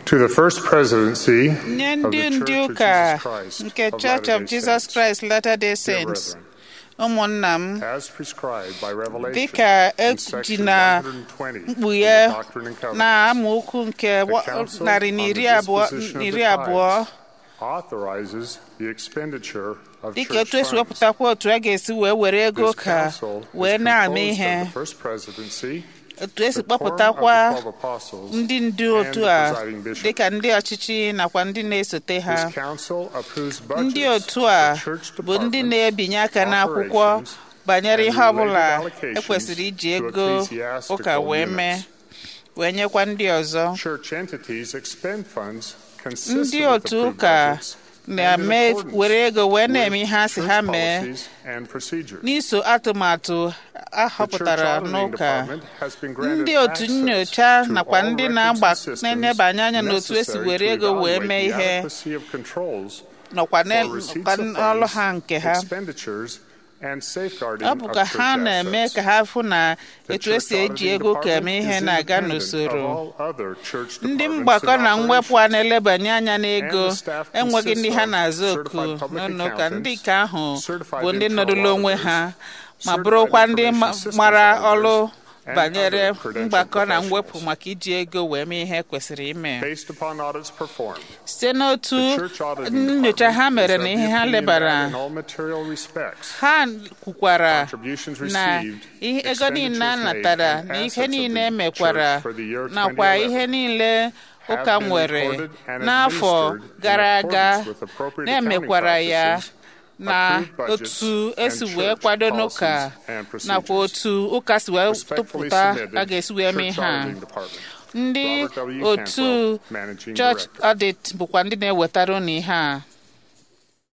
To the first presidency nye of ndị the ndị Church of ụka Jesus Christ nke of Church of Latter-day Jesus Saints, Christ Latter-day dear Saints brethren, ụmụnna m as prescribed by Revelation dịka in eji section na 120 of mkpughe the Doctrine and Covenants, na amaokwu nke wa- The Council narị na on iri the abụọ Disposition of iri the abụọ Tithes authorizes the expenditure of dịka church otu esi funds. wepụtakwa otu a ga-esi wee were ego This ka council is wee na-eme composed ihe of the first presidency, otu esi the quorum of kpọpụtakwa the 12 apostles, ndị ndu and otu the a presiding bishop. dịka ndị ọchịchị nakwa ndị na-esote ha This council approves ndị budgets otu a for church bụ ndị departments, na-ebinye aka n'akwụkwọ operations, banyere and ihe ọbụla related allocations ekwesịrị iji to ego ecclesiastical ụka wee mee units. wee nyekwa ndị ọzọ Church entities expend funds ndị consistent with otu approved ụka budgets and in na-eme accordance were ego wee with na-eme ihe ha si ha church mee policies and procedures. n'iso atụmatụ a The church họpụtara auditing n'ụka department has been granted ndị otu access nyocha to nakwa all ndị records na-agba and systems na-enebanye anya n'otu esi necessary were to ego wee evaluate mee the ihe adequacy of controls nọkwa for receipts n'ọkwa of n'ọlụ funds, ha nke ha expenditures, and safeguarding ọ bụ of ka church ha na-eme assets. ka ha fụ na The etu esi church eji auditing ego ka eme department ihe is na-aga independent n'usoro of all other church ndị departments mgbakọ and na mwepụ a operations. na-elebanye anya n'ego And the staff enweghị ndị ha consists of na-azụ oku certified public n'ụlọ ụka accountants, ndị nke ahụ certified bụ ndị internal nọdụrụ onwe auditors, ha ma certified bụrụkwa ndị information ma- systems mara auditors, ọrụ and banyere other credentialed mgbakọ na mwepụ professionals. maka iji ego wee mee ihe kwesịrị ime Based upon audits performed, site n'otu the church auditing nyocha ha department mere is na of ihe the ha opinion lebara that in all material respects, ha kwukwara contributions na received, ihe ego niile a expenditures made, natara and na ihe assets of niile the emekwara church for the year nakwa 2011 ihe niile have ụka been nwere recorded and n'afọ administered in gara aga accordance with appropriate na-emekwara accounting ya practices, na approved budgets, otu esi and wee church kwado policies n'ụka and procedures. nakwa otu ụka si wee Respectfully tụpụta submitted, a ga-esi wee mee Church ha Auditing Department. ndị Robert W. otu Cantwell, Managing church Director. audit bụkwa ndị na-ewetara unu ihe a